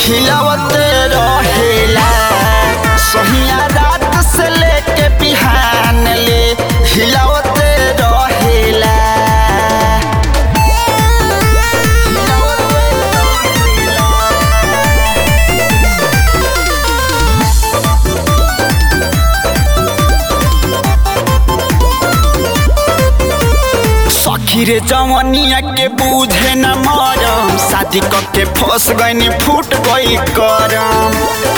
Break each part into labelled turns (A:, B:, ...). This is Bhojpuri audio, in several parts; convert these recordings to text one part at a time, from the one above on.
A: हिलावते रहेला सहिया रात से लेके बिहान ले हिलावते रहेला सखी रे जवनिया के बूझे न मरम शादी के फंस गईनी फूट गई करम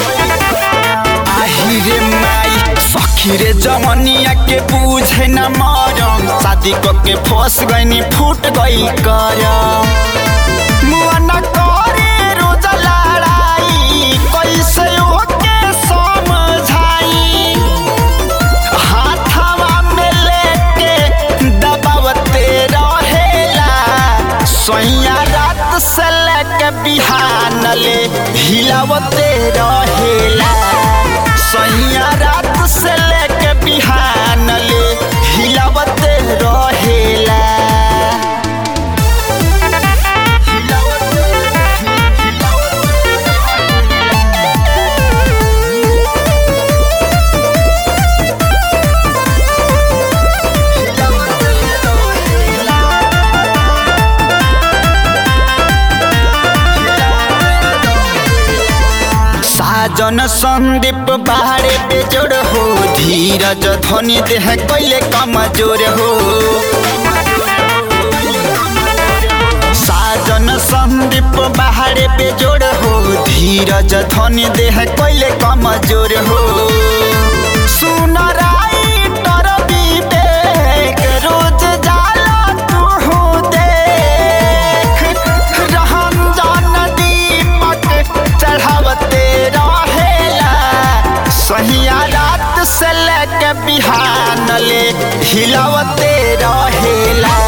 A: आही रे माई सखी रे जवनिया के बूझे न मरम शादी के फंस गईनी फूट गई करम मुआ न करे रोज लड़ाई कैसे ओके समझाई हाथवा में लेके दबावते रहेला सोइया रात से लेके बिहान ले हिलावते रहेला सोइया रात से लेके बिहान ले हिलावते रहेला हिलावते साजन संदीप बाहरे बेजोड़ हो धीरज धनी देह कैले कमजोर हो साजन संदीप बाहरे बेजोड़ हो धीरज धनी देह कैले कमजोर हो सुन राई तर विवेक रोज जाला तू देख रहम जान दीपक चढ़ावते रहेला सहिया रात से लेके बिहान ले हिलावते रहेला